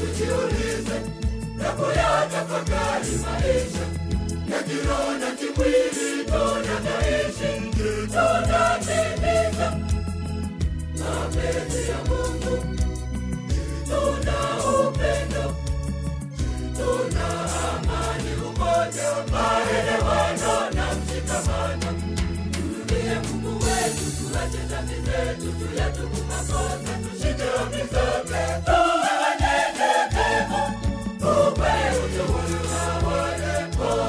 tujiulize na kuyatafakari maisha ya kiroho na kimwili tunavyoishi. Tunatimiza mapenzi ya Mungu, tuna upendo, tuna amani, umoja, maelewano na mshikamano. Tumie Mungu wetu, tuache dhambi zetu, tuyatubu makosa, tushike amri zake, tuwe wanyenyekevu, tupe utukufu na wale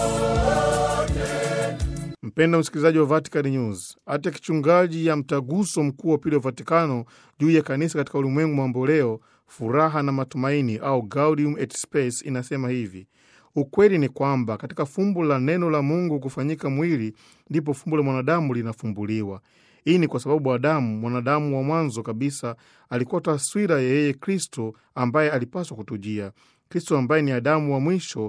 wote. Mpenda msikilizaji wa Vatican News, hata kichungaji ya mtaguso mkuu wa pili wa Vatikano juu ya kanisa katika ulimwengu mambo leo, furaha na matumaini au Gaudium et Spes inasema hivi: ukweli ni kwamba katika fumbo la neno la Mungu kufanyika mwili ndipo fumbo la mwanadamu linafumbuliwa. Hii ni kwa sababu Adamu, mwanadamu wa mwanzo kabisa, alikuwa taswira ya yeye Kristo ambaye alipaswa kutujia. Kristo ambaye ni Adamu wa mwisho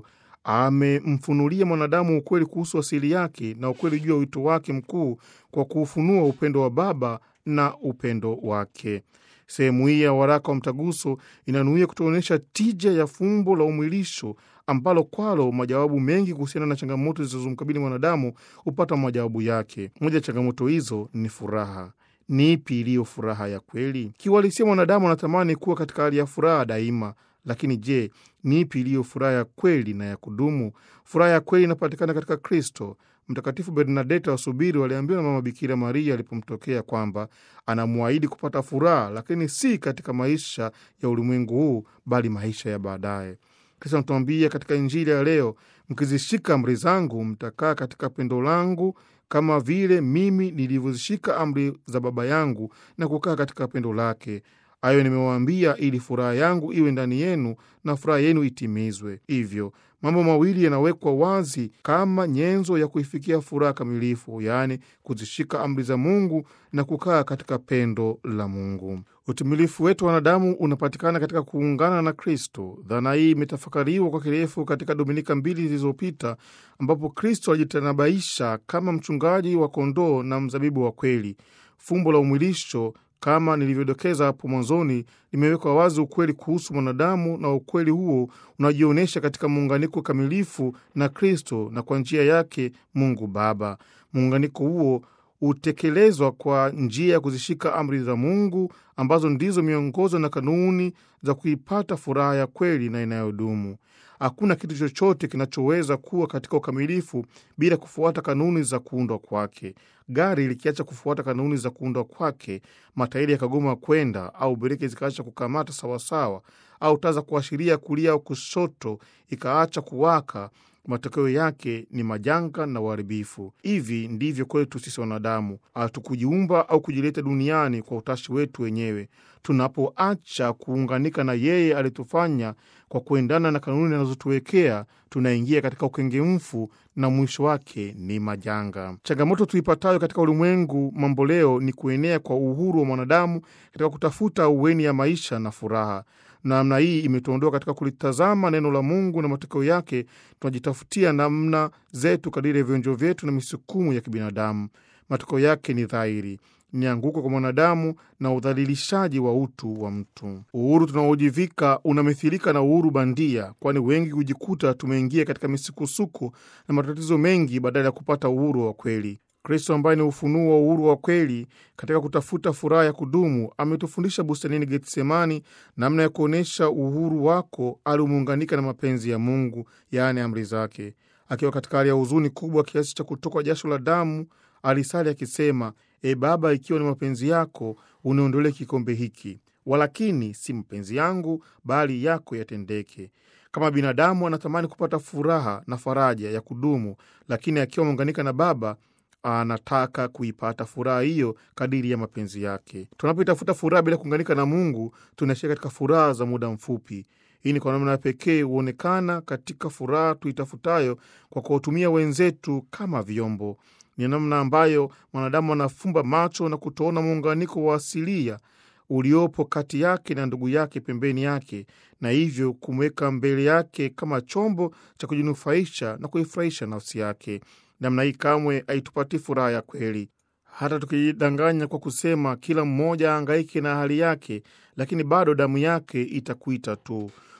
amemfunulia mwanadamu ukweli kuhusu asili yake na ukweli juu ya wito wake mkuu kwa kuufunua upendo wa Baba na upendo wake. Sehemu hii ya waraka wa mtaguso inanuia kutuonyesha tija ya fumbo la umwilisho ambalo kwalo majawabu mengi kuhusiana na changamoto zilizomkabili mwanadamu hupata majawabu yake. Moja ya changamoto hizo ni furaha. Ni ipi iliyo furaha ya kweli? Kiuhalisia, mwanadamu anatamani kuwa katika hali ya furaha daima, lakini je, ni ipi iliyo furaha ya kweli na ya kudumu? Furaha ya kweli inapatikana katika Kristo. Mtakatifu Bernadeta wa Subiri waliambiwa na Mama Bikira Maria alipomtokea kwamba anamwahidi kupata furaha, lakini si katika maisha ya ulimwengu huu, bali maisha ya baadaye. Kristo anatuambia katika Injili ya leo, mkizishika amri zangu mtakaa katika pendo langu kama vile mimi nilivyozishika amri za Baba yangu na kukaa katika pendo lake. Hayo nimewaambia ili furaha yangu iwe ndani yenu na furaha yenu itimizwe. Hivyo mambo mawili yanawekwa wazi kama nyenzo ya kuifikia furaha kamilifu, yaani kuzishika amri za Mungu na kukaa katika pendo la Mungu. Utimilifu wetu wanadamu unapatikana katika kuungana na Kristo. Dhana hii imetafakariwa kwa kirefu katika Dominika mbili zilizopita, ambapo Kristo alijitanabaisha kama mchungaji wa kondoo na mzabibu wa kweli. Fumbo la umwilisho kama nilivyodokeza hapo mwanzoni, limewekwa wazi ukweli kuhusu mwanadamu, na ukweli huo unajionyesha katika muunganiko kamilifu na Kristo na kwa njia yake Mungu Baba. Muunganiko huo hutekelezwa kwa njia ya kuzishika amri za Mungu ambazo ndizo miongozo na kanuni za kuipata furaha ya kweli na inayodumu. Hakuna kitu chochote kinachoweza kuwa katika ukamilifu bila kufuata kanuni za kuundwa kwake. Gari likiacha kufuata kanuni za kuundwa kwake, matairi yakagoma kwenda, au breki zikaacha kukamata sawasawa, au taa za kuashiria kulia au kushoto ikaacha kuwaka, matokeo yake ni majanga na uharibifu. Hivi ndivyo kwetu sisi wanadamu. Hatukujiumba au kujileta duniani kwa utashi wetu wenyewe. Tunapoacha kuunganika na yeye alitufanya kwa kuendana na kanuni anazotuwekea, tunaingia katika ukengemfu na mwisho wake ni majanga. Changamoto tuipatayo katika ulimwengu mambo leo ni kuenea kwa uhuru wa mwanadamu katika kutafuta uweni ya maisha na furaha. Namna hii imetuondoa katika kulitazama neno la Mungu na matokeo yake tunajitafutia namna zetu kadiri ya vionjo vyetu na misukumu ya kibinadamu. Matokeo yake ni dhahiri, ni anguko kwa mwanadamu na udhalilishaji wa utu wa mtu. Uhuru tunaojivika unamithilika na uhuru bandia, kwani wengi hujikuta tumeingia katika misukosuko na matatizo mengi badala ya kupata uhuru wa kweli. Kristo ambaye ni ufunuo wa uhuru wa kweli katika kutafuta furaha ya kudumu ametufundisha bustanini Getsemani namna ya kuonyesha uhuru wako alimuunganika na mapenzi ya Mungu, yaani amri zake. Akiwa katika hali ya huzuni kubwa kiasi cha kutokwa jasho la damu, alisali akisema, E Baba, ikiwa ni mapenzi yako uniondolee kikombe hiki, walakini si mapenzi yangu bali yako yatendeke. Kama binadamu anatamani kupata furaha na faraja ya kudumu, lakini akiwa ameunganika na Baba anataka kuipata furaha hiyo kadiri ya mapenzi yake. Tunapoitafuta furaha bila kuunganika na Mungu, tunaishia katika furaha za muda mfupi. Hii ni kwa namna ya pekee huonekana katika furaha tuitafutayo kwa kuwatumia wenzetu kama vyombo. Ni namna ambayo mwanadamu anafumba macho na kutoona muunganiko wa asilia uliopo kati yake na ndugu yake pembeni yake, na hivyo kumweka mbele yake kama chombo cha kujinufaisha na kuifurahisha nafsi yake. Namna hii kamwe haitupatii furaha ya kweli. Hata tukijidanganya kwa kusema kila mmoja aangaike na hali yake, lakini bado damu yake itakuita tu.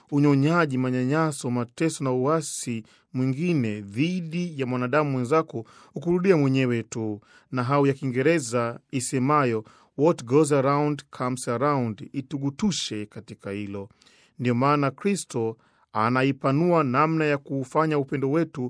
unyonyaji, manyanyaso, mateso na uasi mwingine dhidi ya mwanadamu mwenzako ukurudia mwenyewe tu, na hau ya Kiingereza isemayo what goes around comes around itugutushe katika hilo. Ndiyo maana Kristo anaipanua namna ya kuufanya upendo wetu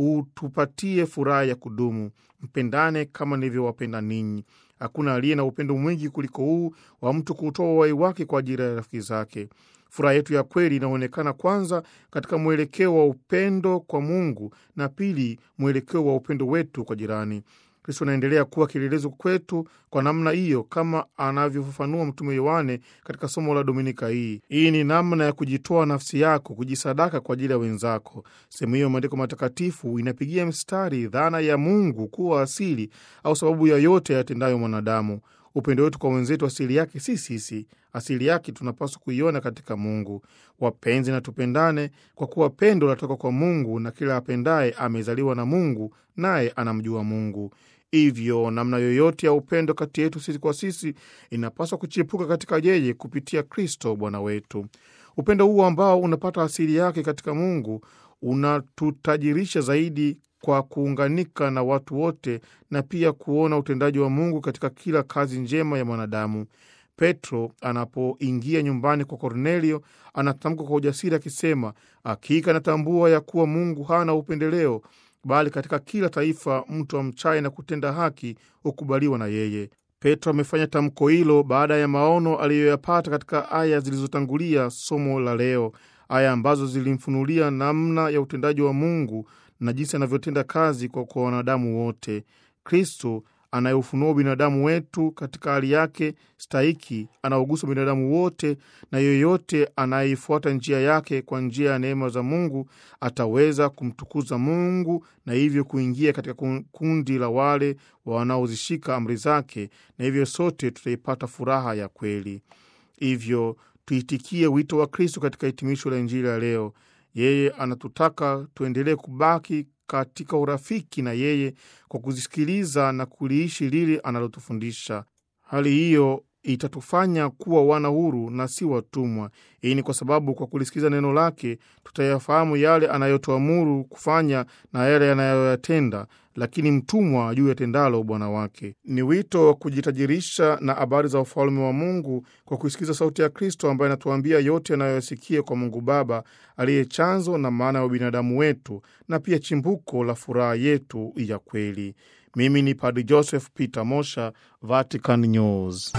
utupatie furaha ya kudumu. Mpendane kama nilivyowapenda ninyi. Hakuna aliye na upendo mwingi kuliko huu wa mtu kutoa uhai wake kwa ajili ya rafiki zake. Furaha yetu ya kweli inaonekana kwanza katika mwelekeo wa upendo kwa Mungu na pili, mwelekeo wa upendo wetu kwa jirani. Kristo anaendelea kuwa kielelezo kwetu kwa namna hiyo, kama anavyofafanua Mtume Yohane katika somo la Dominika hii. Hii ni namna ya kujitoa nafsi yako, kujisadaka kwa ajili ya wenzako. Sehemu hiyo maandiko matakatifu inapigia mstari dhana ya Mungu kuwa asili au sababu ya yote yatendayo mwanadamu. Upendo wetu kwa wenzetu asili yake si sisi, asili yake tunapaswa kuiona katika Mungu. Wapenzi, na tupendane kwa kuwa pendo latoka kwa Mungu, na kila apendaye amezaliwa na Mungu, naye anamjua Mungu. Hivyo namna yoyote ya upendo kati yetu sisi kwa sisi inapaswa kuchipuka katika yeye kupitia Kristo Bwana wetu. Upendo huo ambao unapata asili yake katika Mungu unatutajirisha zaidi kwa kuunganika na watu wote na pia kuona utendaji wa Mungu katika kila kazi njema ya mwanadamu. Petro anapoingia nyumbani kwa Kornelio anatamka kwa ujasiri akisema, hakika natambua ya kuwa Mungu hana upendeleo, bali katika kila taifa mtu amchaye na kutenda haki hukubaliwa na yeye. Petro amefanya tamko hilo baada ya maono aliyoyapata katika aya zilizotangulia somo la leo, aya ambazo zilimfunulia namna ya utendaji wa Mungu na jinsi anavyotenda kazi kwa, kwa wanadamu wote. Kristo anayeufunua binadamu wetu katika hali yake stahiki, anaogusa binadamu wote, na yoyote anayeifuata njia yake kwa njia ya neema za Mungu ataweza kumtukuza Mungu na hivyo kuingia katika kundi la wale wanaozishika amri zake, na hivyo sote tutaipata furaha ya kweli. Hivyo tuitikie wito wa Kristo katika hitimisho la Injili ya leo. Yeye anatutaka tuendelee kubaki katika urafiki na yeye kwa kuzisikiliza na kuliishi lile analotufundisha. Hali hiyo itatufanya kuwa wana huru na si watumwa. Hii ni kwa sababu kwa kulisikiza neno lake tutayafahamu yale anayotuamuru kufanya na yale yanayoyatenda, lakini mtumwa juu yatendalo bwana wake. Ni wito wa kujitajirisha na habari za ufalme wa Mungu kwa kuisikiza sauti ya Kristo ambaye anatuambia yote anayoyasikia kwa Mungu Baba aliye chanzo na maana ya ubinadamu wetu na pia chimbuko la furaha yetu ya kweli. Mimi ni Padri Joseph Peter Mosha, Vatican News.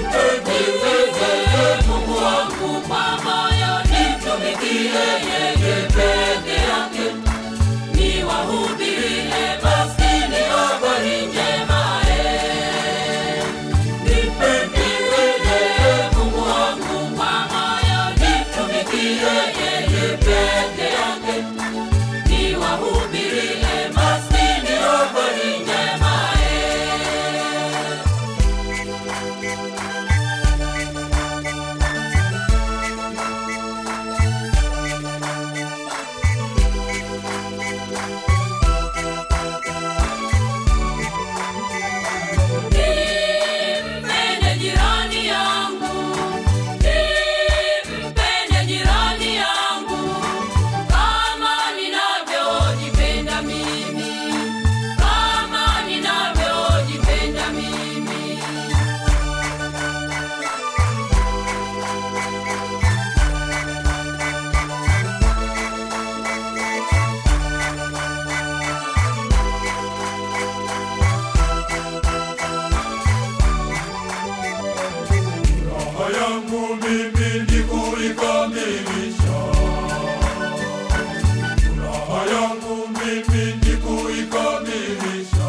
Mungu wangu kwa moyo nimtumikie yeye peke yake, niwahubirie maskini habari njema. eh. Nimpendeze Mungu wangu kwa moyo nimtumikie yeye peke yake, niwahubirie maskini habari njema. eh. Nimpende jirani yangu, nimpende jirani yangu kama ninavyojipenda mimi, kama ninavyojipenda mimi. Raha yangu mimi ni kuikamilisha. Raha yangu mimi ni kuikamilisha.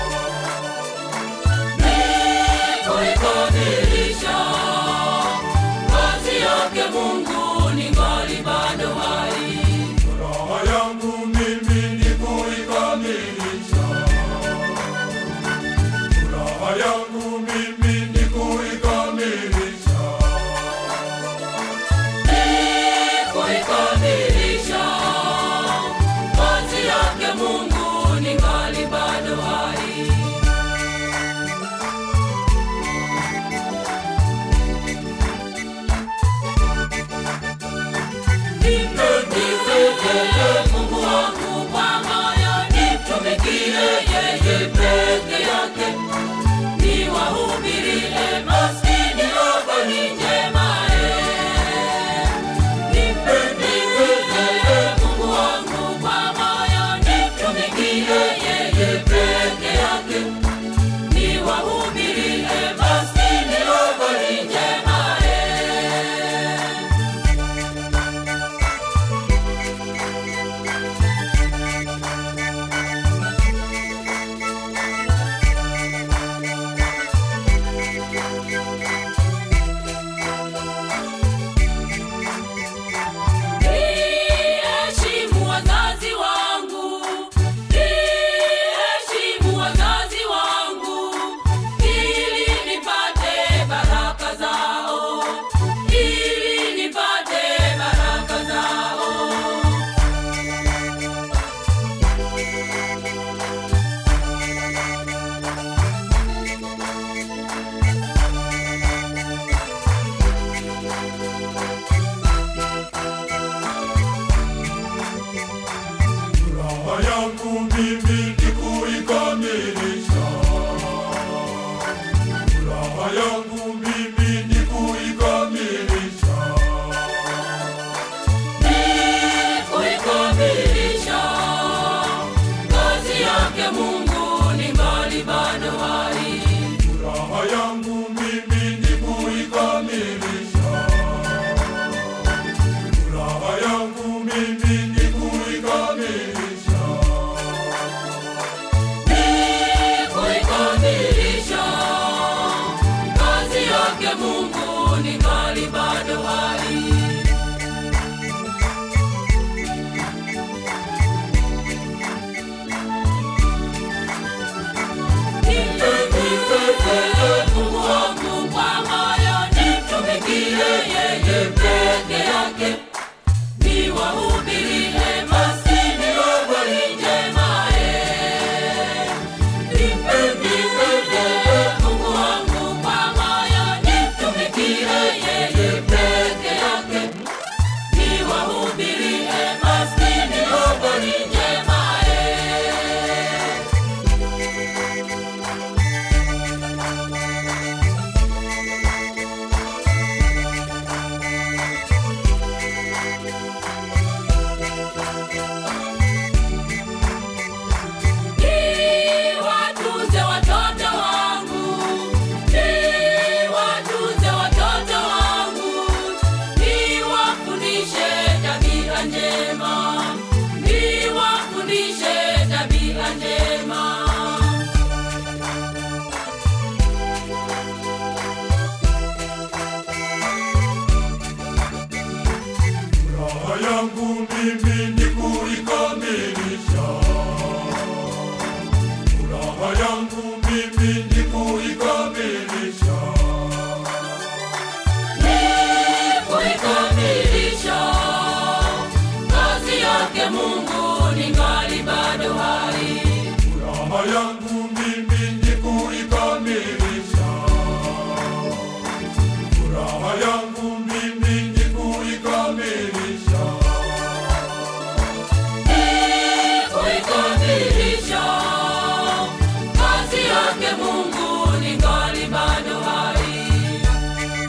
kuikamilisha kazi yake Mungu ningali bado hai. Raha yangu mimi ni kuikamilisha. Raha yangu mimi ni kuikamilisha. kuikamilisha kazi yake Mungu ningali bado hai. Mungu wangu kwa moyo, nimtumikie yeye peke yake. Niwahubirie maskini habari njema, eh. Nimpendeze Mungu wangu kwa moyo, nimtumikie yeye peke yake. Niwahubirie maskini habari njema, eh. Niheshimu wazazi wangu, niheshimu wazazi wangu, ili nipate baraka zao, ili nipate baraka zao. Furaha yangu mimi ni kuikamilisha. Furaha yangu mimi ni kuikamilisha. Ni kuikamilisha kazi yake Mungu ningali bado hai. Furaha yangu mimi ni kuikamilisha. Furaha yangu mimi ni kuikamilisha. Ni kuikamilisha kazi yake Mungu ningali bado hai. Nimpendeze Mungu wangu kwa moyo, nimtumikie yeye peke yake. Niwahubirie maskini habari njema, eh. Nimpendeze Mungu wangu kwa moyo, nimtumikie yeye peke yake. Niwahubirie maskini habari njema, eh. Niwatunze watoto wangu, niwatunze watoto wangu, niwafundishe tabia njema, niwafundishe tabia njema. Furaha yangu mimi ni kuikamilisha.